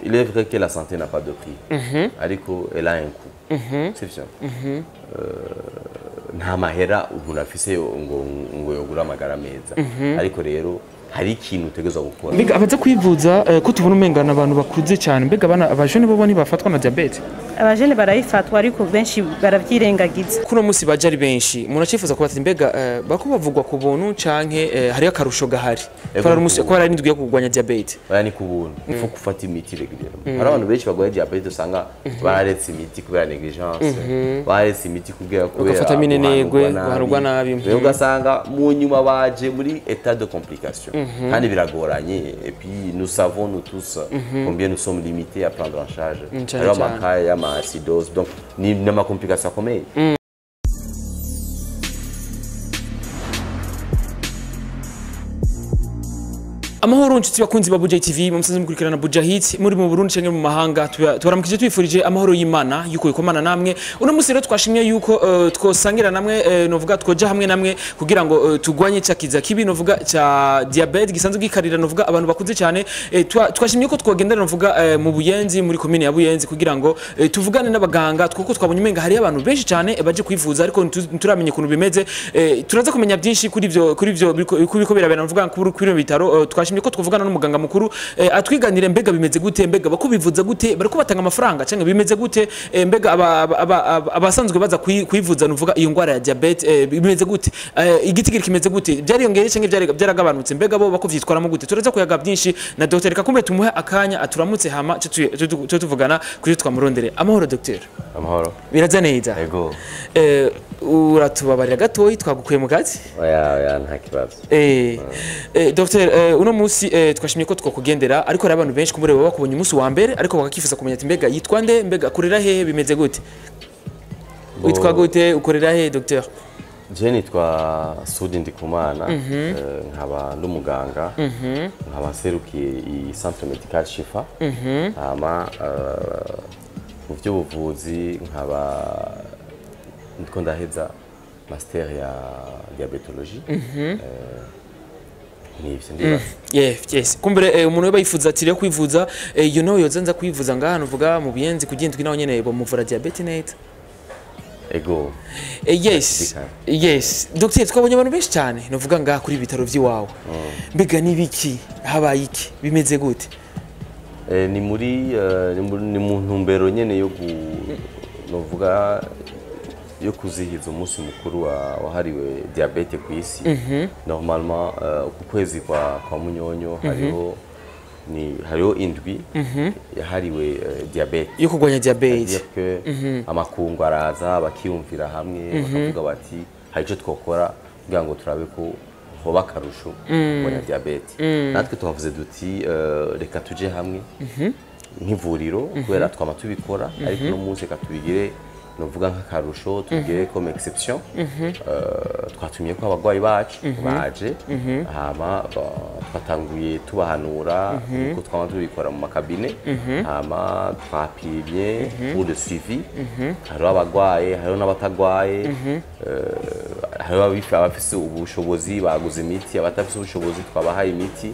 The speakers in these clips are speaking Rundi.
il est vrai que la santé n'a pas de prix ariko elle a un coût sivyo Euh, nta mahera umuntu afise ngo ngo yogura amagara meza ariko rero hari ikintu utegerezwa gukora mbega abaza kwivuza eh, ko tubona umengana abantu bakuze cyane mbega abana abajene bobo ntibafatwa na diabete abajene barayifatwa ariko benshi baravyirengagiza kuno munsi baje ari benshi umuntu acifuza kuba ati mbega eh, bako bavugwa ku buntu canke eh, hariyo akarusho gahari ko ari umunsi ko ari n'indwi yo kurwanya diabete baya ni ku buntu ifu gufata imiti regularement hari abantu benshi barwaye diabete usanga bararetse imiti kubera negligence bararetse imiti kubera kubera Bagafata minenegwe, guhanurwa guhanurwa nabi. rero ugasanga mu nyuma baje muri état de complication kandi biragoranye et puis nous savons nous tous combien nous sommes limités à prendre en charge cyane hariho cyane. amakaye y'amacidose donc ni n'amakomplikation akomeye amahoro nshuti bakunzi ba Buja TV mu musanze mukurikirana Buja Hit muri mu Burundi canke mu mahanga tuba- tubaramukije twifurije amahoro y'Imana yuko ikomana namwe uno musi rero twashimye yuko eh, twosangira namwe eh, novuga twoja hamwe namwe kugira ngo eh, tugwanye ca kiza kibi novuga ca diabete gisanzwe gikarira novuga abantu bakuze cyane eh, twa- twashimye ko twogendera novuga eh, mu Buyenzi muri komine ya Buyenzi kugira ngo eh, tuvugane n'abaganga kuko twabonye umenga hari abantu benshi cyane eh, baje kwivuza ariko ntu- nturamenye ukuntu bimeze eh, turaza kumenya byinshi kuri ivyo kuri ivyo biriko- kuri biko birabera novuga kuri kuri bino bitaro eh, twashimye ko twavugana n'umuganga mukuru eh, atwiganire mbega bimeze gute mbega bako bivuza gute bariko batanga amafaranga canke bimeze gute eh, mbega aba- aba- aba- aba- abasanzwe baza kwi- kwivuza nuvuga iyo ngwara ya diabete eh, bimeze gute Eh, igitigiri kimeze gute byariyongeye canke byari- byaragabanutse mbega bo bako vyitwaramo gute turaza kuyaga byinshi na Dr Kakumbe tumuhe akanya aturamutse hama co tu- co tu- co tuvugana kuri twamurondere amahoro Dr amahoro biraza neza ego eh, uratubabarira gatoyi twagukuye mu kazi oya oya nta kibazo Eh, eh, Dr eh, uno munsi eh, twashimye ko twakugendera ariko hari abantu benshi kumure baba bakubonye umunsi wa mbere ariko bakakifuza kumenya ati mbega yitwa nde mbega akorera he bimeze gute Bo- witwa gute ukorera he Dr je nitwa sudi ndikumana eh, nkaba n'umuganga nkaba nserukiye i centre medical shifa hama eh, mu by'ubuvuzi nkaba ndiko ndaheza master ya diabetologie Eh, nivyo ndibaza yes yes kumbere eh, umuntu weba yifuza ati rero kwivuza eh, you know yoza nza kwivuza ngaha nuvuga mu buyenzi kugendwi naho nyene bamuvura diabete neza ego Eh, yes yes Dr twabonye abantu benshi cyane nuvuga ngaha kuri ibitaro vy'iwawe mbega nibiki habaye iki bimeze gute Eh, ni muri eh, ni mu- ni mu ntumbero nyene yo gu novuga yo kuzihiza umunsi mukuru wa- wahariwe diabete ku isi normalement eh, ku kwezi kwa, kwa munyonyo hariho ni hariho indwi yahariwe eh, diabete yo kurwanya diabete dire que amakungu araza bakiyumvira hamwe bakavuga bati hari icyo twakora kugira ngo turabe ko hoba akarusho kubona diyabete natwe tuhavuze duti eh, reka tujye hamwe nk'ivuriro kubera twama tubikora ariko uno munsi reka tubigire nuvuga nk'akarusho tubigire comme exception Eh, twatumye ko abarwayi bacu baje hama ba- twatanguye tubahanura nkuko twama tubikora mu makabine hama twapimye pour le suivi hariho abarwaye hariho n'abatagwaye eh, hariho abifi- abafise ubushobozi baguze imiti abatafise ubushobozi twabahaye imiti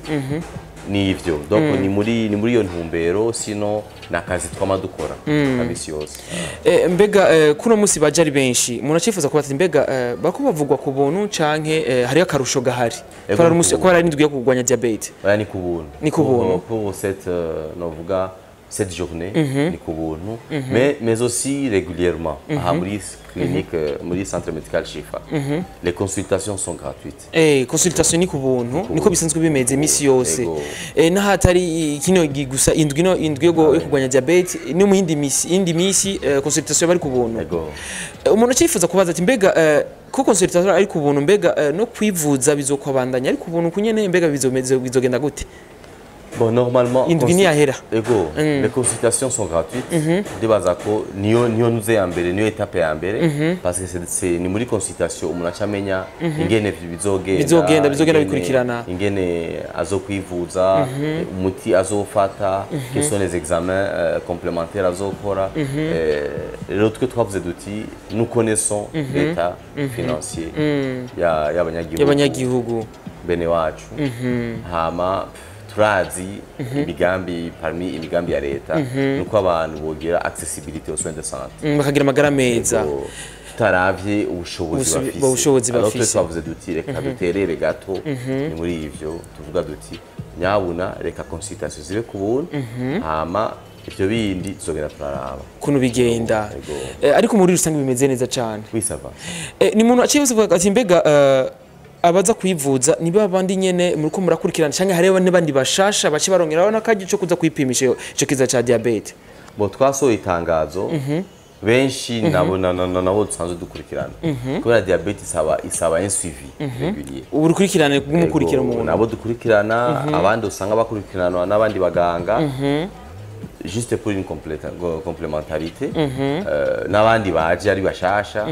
nivyo donc ni muri ni muri iyo ntumbero sino ni akazi twama dukora ka misi yose Eh, mbega eh, kuno munsi baje ari benshi umuntu acifuza kuba ati mbega eh, bako bavugwa ku buntu canke eh, hariyo akarusho gahari Ego, ko ari ni umunsi- ku ko ari n'indwi yo kurwanya diabete oya ni ku buntu Ni ku Pour- buntu. pour cette euh, novuga cette journée ni ku buntu mais mais aussi régulièrement aha muri clinique euh, muri centre médical Shifa les consultations sont gratuites Eh, consultation ni ku buntu niko bisanzwe bimeze imisi yose Ego. eh, n'ahatari kino gi- gusa indwi no indwi yo gu- yo kurwanya diabete no mu yindi misi indi misi eh, consultation bari ku buntu ego Eh, umuntu acifuza kubaza ati mbega eh, ko consultation ari ku buntu mbega eh, no kwivuza bizokwabandanya ari ku buntu kunyene mbega bizomeze bizogenda gute bon normalement indwi consul- ntiyahera ego les consultations sont gratuites ndibaza ko niyo niyo nuze ya mbere niyo etape ya mbere parce que c'est- c'est ni muri consultation umuntu aca amenya ingene bizogenda Bizogenda, bizogenda ingene- bikurikirana. ingene azokwivuza umuti azofata quels sont les examens euh, complémentaires azokora Eh, rero twe twavuze duti nous connaissons l'état financier ya- y'abanyagihugu y'abanyagihugu bene wacu hama turazi imigambi parmi imigambi ya leta nuko abantu bogira accessibility aux soins de santé Mm, bakagira amagara meza Yego, tutaravye ubushobozi Ubusubi- bafise ubushobozi Alors twe bafise. twavuze duti reka duterere gato ni muri ivyo tuvuga duti nyabuna reka consultation zibe ku buntu hama ivyo bindi tuzogenda turaraba ukuntu bigenda Yego. Eh, ariko muri rusange bimeze neza cyane wisava Eh, ni umuntu aciye avuga ati mbega eh, abaza kwivuza ni ba bandi nyene muriko murakurikirana canke hariho n'abandi bashasha bace barongeraho n'akaji co kuza kwipimisha iyo- ico kiza ca diabete bo twasohoye itangazo benshi nabo na- na- na- nabo dusanzwe dukurikirana kubera diabete isaba isaba un suivi régulier ubu rukurikirane bw'umukurikira Yego, umuntu nabo dukurikirana abandi usanga bakurikiranwa n'abandi baganga juste pour une complète- go- complémentarité Euh, n'abandi baje ari bashasha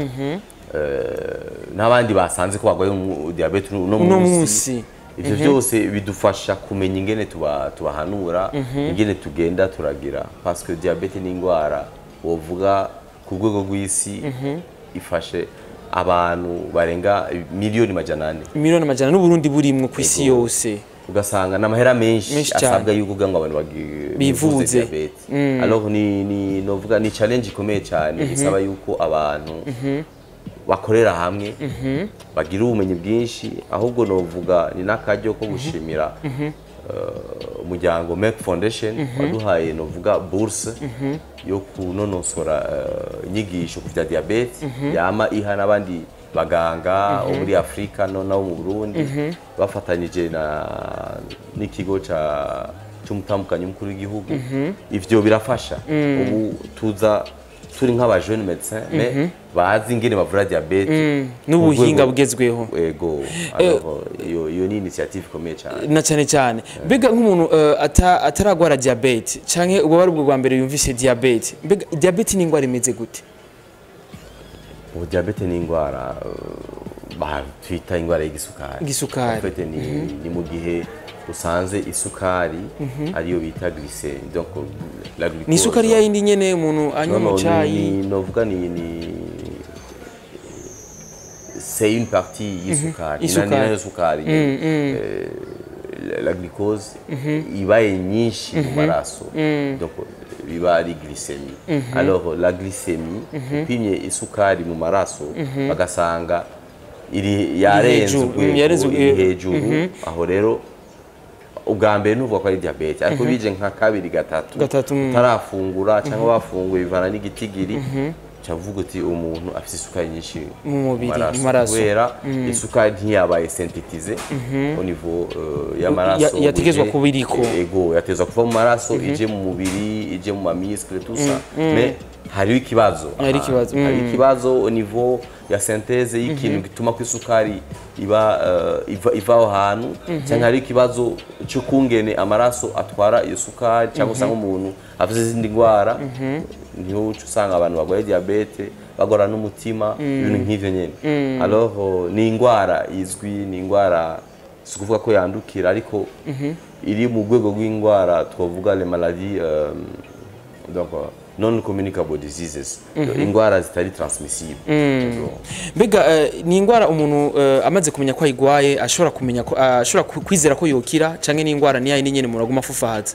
Euh, n'abandi basanze ko barwaye umu- diabete uno uno munsi munsi ivyo byose bidufasha kumenya ingene tuba- tubahanura ingene tugenda turagira parce que diabete ni indwara wovuga ku rwego rw'isi ifashe abantu barenga miliyoni majana ane miliyoni amajana n'uburundi burimwo ku isi Yego. yose ugasanga ni amahera menshi Menshi cyane. asabwa yuko kugira ngo abantu bagi- Bivuze. bivuze diabete alors ni ni novuga ni challenge ikomeye cyane isaba yuko abantu bakorera hamwe bagira ubumenyi bwinshi ahubwo novuga ni n'akaryo ko gushimira eh, umuryango Merck Foundation waduhaye novuga bourse yo kunonosora eh, inyigisho ku bya diabete yama iha n'abandi baganga bo muri Afurika no nabo mu Burundi bafatanyije na n'ikigo ca cy'umutambukanyi mukuru w'igihugu ivyo birafasha ubu tuza turi nk'aba jeune médecin mais bazi ingene bavura diabete n'ubuhinga ku rwego- bugezweho ego alors iyo iyo ni initiative ikomeye cyane na cyane cyane mbega nk'umuntu eh, ata- ataragwara diabete canke uba ari ubwo bwa mbere yumvise diabete mbega diabete ni indwara imeze gute ubu diabete ni indwara uh, ba- twita indwara y'igisukari Igisukari. En fait, ni, ni mu gihe usanze isukari ariyo bita glycemie donc la glucose ni isukari ya yindi nyene umuntu anywa mu Non, non, cayi ni, ni, novuga ni, ni c'est une partie y'isukari Isukari. Ni na- ni nayo sukari Eh, la- la glucose ibaye nyinshi mu maraso donc biba ari glycemie alors la glycemie upimye isukari mu maraso bagasanga iri yarenze hejuru, mm, yarenze urwego iri urwego. hejuru aho rero ubwa mbere nuvuga ko ari diabete ariko bije nka kabiri gatatu Gatatu, mm. utarafungura cyangwa bafunguye bivana n'igitigiri cyavuga uti umuntu afite isukari nyinshi Mu mubiri, mu maraso. kubera isukari ntiyabaye sintetize au niveau euh, y'amaraso Ya- yategezwa ije- kuba iriko. ego yatezwa kuva mu maraso ije mu mubiri ije mu mamiskle tout ça mais hariho ikibazo Hariho aha. ikibazo, mm. hariho ikibazo au niveau ya synthèse y'ikintu gituma ko isukari iba eh, iva iva aho hantu cyangwa hari ikibazo cy'ukungene amaraso atwara iyo sukari cyangwa usanga umuntu afite izindi ndwara niho uca usanga abantu barwaye diabete bagora n'umutima ibintu nk'ivyo nyene alors eh, ni indwara izwi ni indwara si ukuvuga ko yandukira ariko iri mu rwego rw'indwara twavuga les maladies euh, donc euh, non communicable diseases indwara zitari transmissible Donc, mbega eh, ni indwara umuntu eh, amaze kumenya ko ayigwaye ashobora kumenya ko ah, ashobora ku- kwizera ko yokira canke ni indwara ni yayindi nyene umuntu aguma afufahaza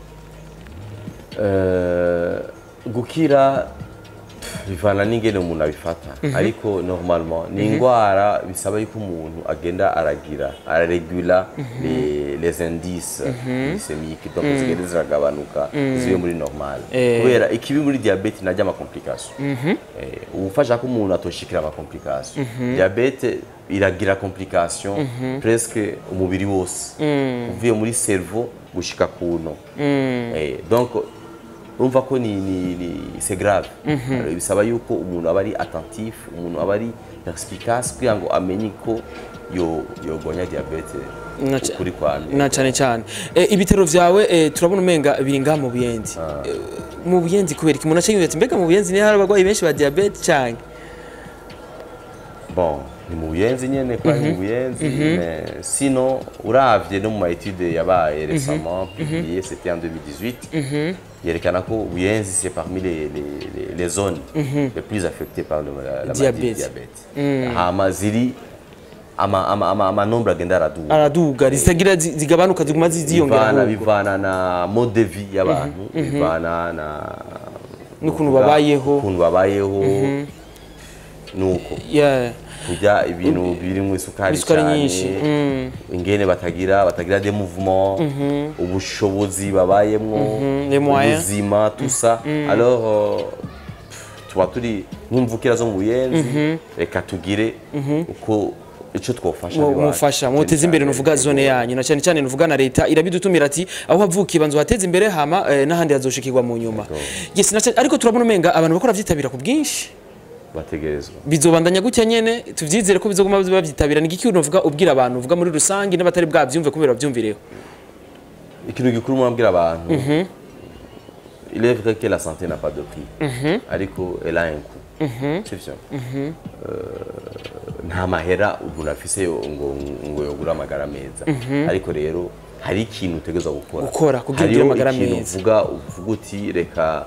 Euh, gukira pff, bivana n'ingene umuntu abifata ariko normalement ni indwara bisaba yuko umuntu agenda aragira araregula les, les indices glycémiques donc zigenda ziragabanuka zibe muri normal Eh. kubera ikibi muri diabete najya ama complication eh, ubufasha ko umuntu atoshikira ama complication diabete iragira complication presque umubiri wose uvuye muri cerveau gushika kuno eh, donc urumva ko ni, ni, ni c'est grave Alors, bisaba yuko umuntu aba ari attentif umuntu aba ari perspicace kugira ngo amenye ko yo yogonya diabete Na ca- kuri kwanu na cyane cyane Eh, ibitaro vyawe eh, turabona umenga biri ngaha mu buyenzi Eh, mu buyenzi kubera iki umuntu acenga ati mbega mu buyenzi niho hari abagwayi benshi ba diabete canke bon ni mu buyenzi nyene kwa ni mu buyenzi mais sinon uravye no mu maetude yabaye récemment publié c'était en 2018 yerekana ko buyenzi c'est parmi les, les, les, les zones les plus affectées par le, la, la maladie du Diabète. diabète hama ziri ama ama ama amanombre agenda araduga araduga zitagira zi- zigabanuka ziguma zi- ziyongera bivana ahubwo. bivana na mode de vie y'abantu bivana na N'ukuntu nuvuga babayeho. ukuntu babayeho nuko Yeah. kurya ibintu birimo isukari Isukari cyane nyinshi, mm. ingene batagira batagira des mouvements ubushobozi babayemwo les moyens. ubuzima tout ça alors euh, tuba turi nk'imvukira zo mu buyenzi reka tugire uko icyo twofasha Mu- ab'iwacu. mufasha muteze imbere nuvuga zone yanyu na cyane cyane nuvuga na leta irabidutumira ati aho havukiye banzu hateze imbere hama eh, n'ahandi hazoshikirwa mu nyuma yes na cyane ariko turabona umenga abantu bakora vyitabira ku bwinshi bategerezwa bizobandanya gutya nyene tuvyizere ko bizoguma bavyitabira ni iki unovuga ubwira abantu uvuga muri rusange n'abatari bwavyumve kubera bavyumvireho ikintu gikuru murabwira abantu il est vrai que la santé n'a pas de prix ariko elle a un coût sivyo Euh, nta mahera umuntu afise yo- ngo ngo yogura amagara meza ariko rero hari ikintu utegerezwa gukora Gukora kugira Hariho ugire amagara ikintu meza. uvuga uvuga uti reka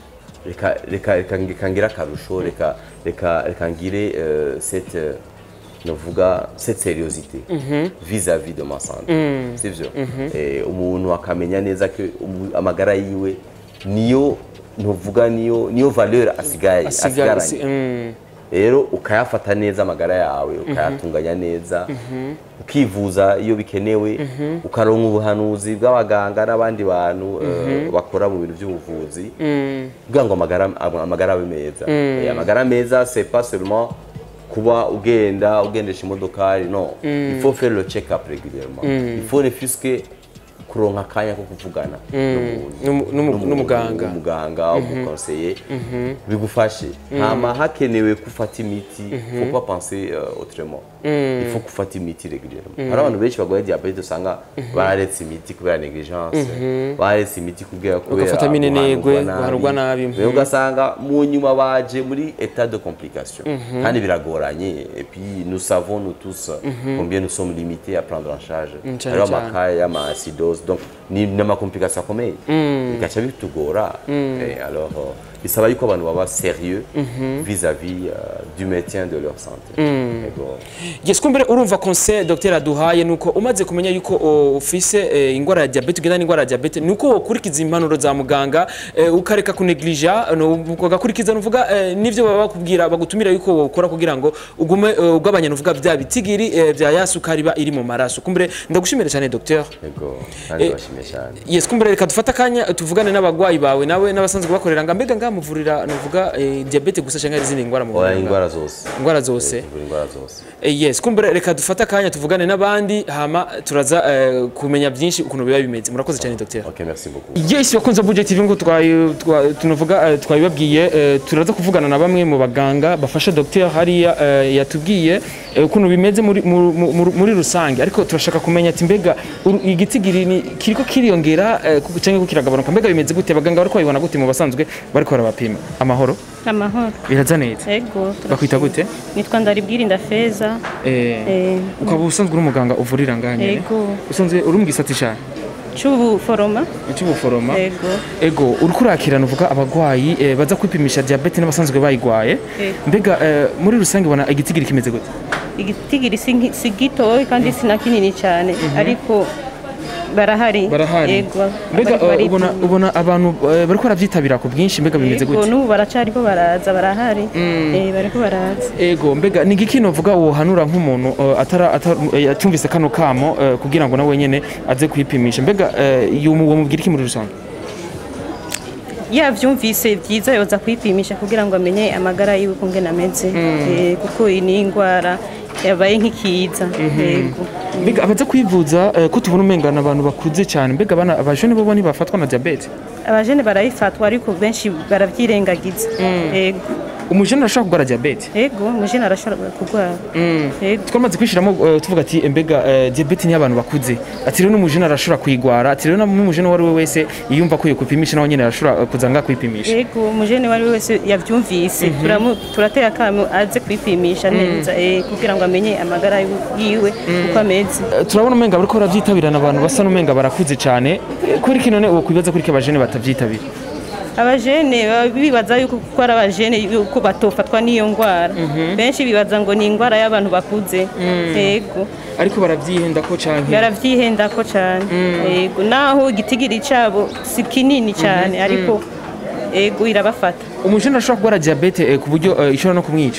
reka reka reka reka ngire akarusho reka reka reka ngire euh, cette euh, novuga cette seriosité vis-à-vis de ma santé sivyo Eh, umuntu akamenya neza ko umu- amagara yiwe niyo ntuvuga niyo niyo valeur asigaye Asiga- asigaranye si- mm. rero ukayafata neza amagara yawe ukayatunganya neza ukivuza iyo bikenewe ukaronka ubuhanuzi bw'abaganga n'abandi bantu eh, bakora mu bintu by'ubuvuzi kugira ngo amagara amagara abe meza Eh, amagara meza c'est pas seulement kuba ugenda ugendesha imodokari no il faut faire le check up régulièrement il faut ne fût-ce que kuronka akanya ko kuvugana n'umuntu N'umu- n'umu- n'umuntu, n'umuganga. umuganga umukonseye bigufashe hama hakenewe gufata imiti faut pas penser euh, autrement il faut gufata imiti régulièrement hari abantu benshi barwaye diabete usanga bararetse imiti kubera negligence bararetse imiti kubera kubera Bagafata minenegwe, guhanurwa guhanurwa nabi. Rero ugasanga mu nyuma baje muri état de complication kandi biragoranye et puis nous savons nous tous combien nous sommes limités à prendre en charge cyane hariho cyane. amakaye y'amacidose donc ni n'amakomplikasiyo akomeye bigaca bitugora Eh, alors euh, bisaba yuko abantu baba sérieux vis-à-vis euh, du maintien de leur santé Yego. yes kumbere urumva conseil docteur aduhaye nuko umaze kumenya yuko o, ufise eh, ingwara ya diabete ugenda n'ingwara ya diabete nuko wokurikiza impanuro za muganga eh, ukareka kuneglija no, ugakurikiza nuvuga eh, nivyo baba bakubwira bagutumira yuko wokora kugira ngo ugume eh, ugabanya nuvuga bya bitigiri eh, bya ya sukari iba iri mu maraso kumbere ndagushimira cyane docteur Yego. kandi Eh, bashimye cyane yes kumbere reka dufate akanya tuvugane n'abagwayi bawe nawe n'abasanzwe bakorera nga mbega ngamuvurira nuvuga eh, diabete gusa cyangwa hari izindi ngwara oya muvurira indwara zose ingwara zose Tuvura indwara zose Eh, yes kumbere reka dufate akanya tuvugane n'abandi hama turaza eh, kumenya byinshi ukuntu biba bimeze murakoze cyane docteur ok merci beaucoup yes bakunze budget tv ngo twayi- twa- tunavuga eh, twabibabwiye eh, turaza kuvugana na bamwe mu baganga bafasha docteur hariya eh, yatubwiye eh, ukuntu bimeze muri, mu- mu- mu- muri rusange ariko turashaka kumenya ati mbega uru- igitigiri ni kiriko kiriyongera eh, ku- cyangwa ko kiragabanuka mbega bimeze gute abaganga bariko babibona gute mu basanzwe bariko barabapima amahoro amahoro biraza neza ego bakwita gute nitwa ndaribwirinda feza eh, eh, ukaba usanzwe uri umuganga uvurira ngaha nyene ego usanzwe uri mu gisata cyane cy'ubuforoma cy'ubuforoma ego ego uriko urakirana uvuga abagwayi eh, baza kwipimisha diabete n'abasanzwe bayigwaye Eh. mbega eh, muri rusange ubona igitigiri kimeze gute igitigiri si nki- si gitoya kandi si na kinini cyane ariko barahari barahari ego mbega bariko eh, baripima. ubona ubona abantu eh, bariko barabyitabira ku bwinshi mbega bimeze ego gute n'ubu baracariko baraza barahari eh, bariko baraza ego mbega ni igiki novuga wohanura nk'umuntu eh, atara atara- eh, atumvise kano kamo eh, kugira ngo nawe nyene aze kwipimisha mbega eh, yomu- womubwira iki muri rusange yavyumvise byiza yoza kwipimisha kugira ngo amenye amagara yiwe kungena ameze Eh, kuko iyi ni indwara yabaye nk'ikiza yego mbega abaza kwivuza eh, ko tubona umengana abantu bakuze cyane mbega abana abajene bobo ntibafatwa na diabete abajene barayifatwa ariko benshi baravyirengagiza yego umujene arashobora kurwara diabete yego umujene arashobora kurwara yego twamaze kwishiramo eh, tuvuga ati mbega eh, diabete ni abantu bakuze ati rero n'umujene arashobora kuyigwara ati rero n'umujene uwo ari we wese yiyumva ko yokwipimisha nawe nyene arashobora eh, kuza ngaha kwipimisha yego umujene uwo ari we wese yavyumvise Turamu- turatera akamo aze kwipimisha neza eh, kugira ngo amenye amagara yiwe uko ameze Eh, turabona umenga bariko baravyitabirana abantu basa n'umenga barakuze cyane Eh, kuri kino ne wokwibaza kuri ko abajene batavyitabira abajene baba bibaza yuko kuko ari abajene yuko batofatwa n'iyo ndwara benshi bibaza ngo ni indwara y'abantu bakuze yego ariko barabyihenda ko canke baravyihenda ko cyane yego naho igitigiri cyabo si kinini cyane ariko yego irabafata umujene ashobora kurwara diabete eh, ku buryo eh, ishobora no kumwica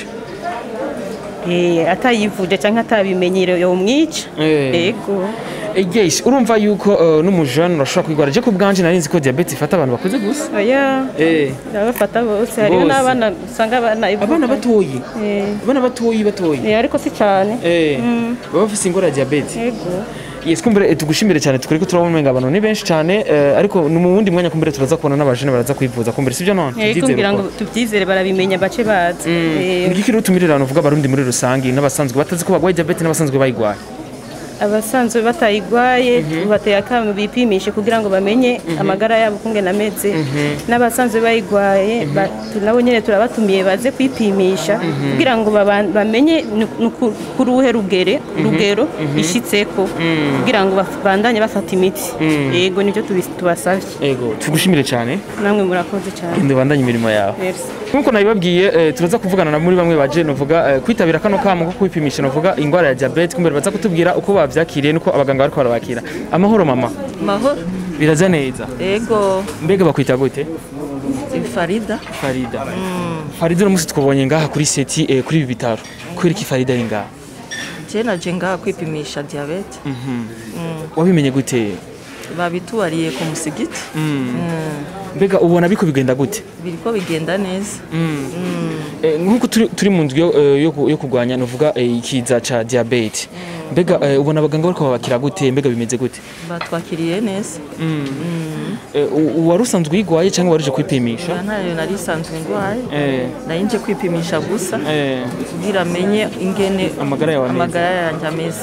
Eh, atayivuje cyangwa atabimenyere yomwica Eh. yego Eh, yes urumva yuko eh, n'umujene urashobora kwigwara je ku bwanje nari nzi ko diabete ifata abantu bakuze gusa oya eh irabafata bose hariho Bose. n'abana usanga abana abana batoyi Eh, abana batoyi batoyi eh, ariko si cyane eh baba bafise ingwara ya diabete yego yes kumbere eh, tugushimire cyane tukuri ko turabona umenga abantu ni benshi cyane eh, ariko ni mu wundi mwanya kumbere turaza kubona n'abajene baraza kwivuza kumbere sibyo none yego Tubyizere kugira ngo ko. tubyizere barabimenya bace bazi Eh, ni iki rero utumirira abantu uvuga abarundi muri rusange n'abasanzwe batazi ko bagwaye diabete n'abasanzwe bayigwaye abasanzwe batayigwaye bateye akamu bipimishe kugira ngo bamenye amagara yabo kungena ameze n'abasanzwe bayigwaye ba- tu- nabo nyine turabatumiye baze kwipimisha kugira ngo baba- bamenye ni- ni ku- kuri uruhe rugere rugero ishitseko kugira ngo baf- bandanye bafata imiti yego nibyo tubi- tubasavye ego tugushimire cyane namwe murakoze cyane genda ubandanye imirimo yawe Merci. nk'uko nabibabwiye eh, turaza kuvugana na muri bamwe baje novuga eh, kwitabira kano kamo ko kwipimisha novuga ingwara ya diabete kumbere baza kutubwira uko bavyakiriye nuko abaganga bariko barabakira amahoro mama mahoro biraza neza ego mbega bakwita gute farida farida farida uno munsi twabonye ngaha kuri seti eh, kuri ibi bitaro kubera iki farida ari ngaha je naje ngaha kwipimisha diyabete wabimenye gute babituwariye ku musigiti mbega ubona biko bigenda gute biriko bigenda neza Eh, nk'uko turi, turi mu nzu yo, eh, yo, ku- yo kurwanya novuga eh, ikiza ca diabete mbega eh, ubona abaganga bariko babakira gute mbega bimeze gute batwakiriye neza Eh, u- wari usanzwe uyigwaye cyangwa waruje kwipimisha Oya, ntayo nari isanzwe ndwaye Eh, nari nje kwipimisha gusa eh, kugira amenye ingene Amagara yawe ameze. amagara yanjye ameze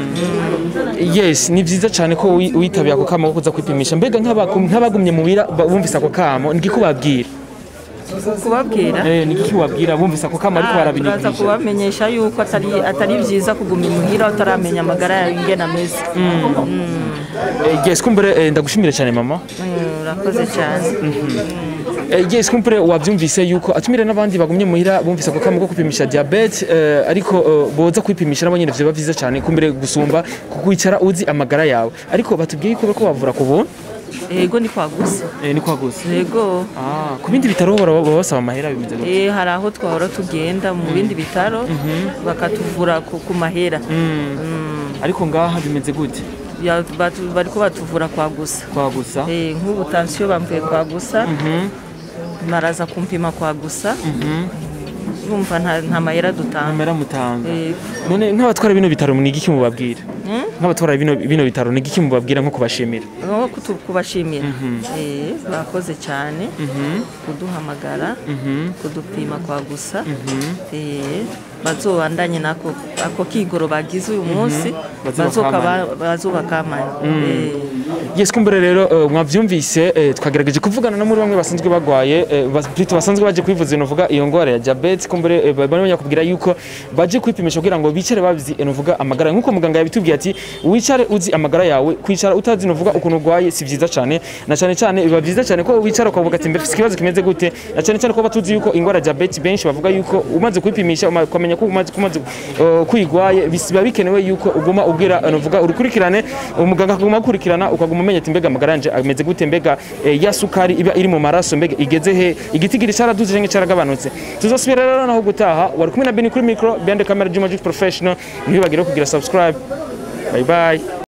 yes ni vyiza cyane ko wi- witabiye ako kamo ko kuza kwipimisha mbega nk'abagu- nk'abagumye muhira ba- bumvise ako kamo ni iki ubabwira kubabwira Eh, ni iki ubabwira bumvise ako kamo ariko Ah, turaza barabinyigisha kubamenyesha yuko atari atari byiza kuguma imuhira utaramenya amagara yawe ingene ameze Eh, yes kumbere eh, ndagushimire cyane mama Mm, urakoze cyane Eh, yes kumbere wabyumvise yuko atumire n'abandi bagumye muhira bumvise ako kamo ko kwipimisha diabete eh, ariko eh, boza kwipimisha nabo nyene vyoba vyiza cyane kumbere gusumba kukwicara uzi amagara yawe ariko batubwiye yuko bariko bavura ku buntu ego ni kwagusa eh, ni kwa gusa ego ah, ku bindi bitaro baba baba basaba amahera bimeze gute Eh, hari aho twahora tugenda mu bindi bitaro bakatuvura ku ku mahera ariko ngaha bimeze gute Ya- batu- bariko batuvura kwa gusa kwa gusa Eh, nk'ubu tansiyo bamvuye kwa gusa baraza kumpima kwa gusa urumva nta nta mahera dutanga amera mutanga Eh, none nk'abatwara bino bitaro ni igiki mubabwira nk'abatwara bino bino bitaro ni igiki mubabwira nko kubashimira nko kutu- kubashimira Eh, bakoze cyane kuduhamagara kudupima kwa gusa Eh, bazobandanye nako ako kigoro bagize uyu munsi Bazoba bazoka- bazobakamanya Eh, yes kumbere rero eh, mwavyumvise eh, twagerageje kuvugana no muri bamwe basanzwe bagwaye eh, bas- plutôt basanzwe baje kwivuza novuga iyo ngwara ya diabete kumbere eh, bari bakubwira yuko baje kwipimisha kugira ngo bicare babizi eh, novuga amagara nkuko muganga yabitubwiye ati wicare uzi amagara yawe kwicara utazi novuga ukuntu urwaye si vyiza cyane na cyane cyane biba vyiza cyane ko wicara ukavuga ati mbese ikibazo kimeze gute na cyane cyane ko batuzi yuko ingwara ya diabete benshi bavuga yuko umaze kwipimisha uma- ukamenya ko umaze kumaze uh, kwigwaye bis- biba bikenewe yuko uguma ubwira eh, novuga urukurikirane umuganga akaguma akurikirana ukaguma umenya ati mbega amagara yanje ameze gute mbega eh, ya sukari iba iri mu maraso mbega igeze he igitigiri cyaraduze canke caragabanutse tuzosubira rero naho gutaha wari kumwe na Beni kuri micro behind the camera Juma Juice Professional ntibibagire kugira subscribe bye bye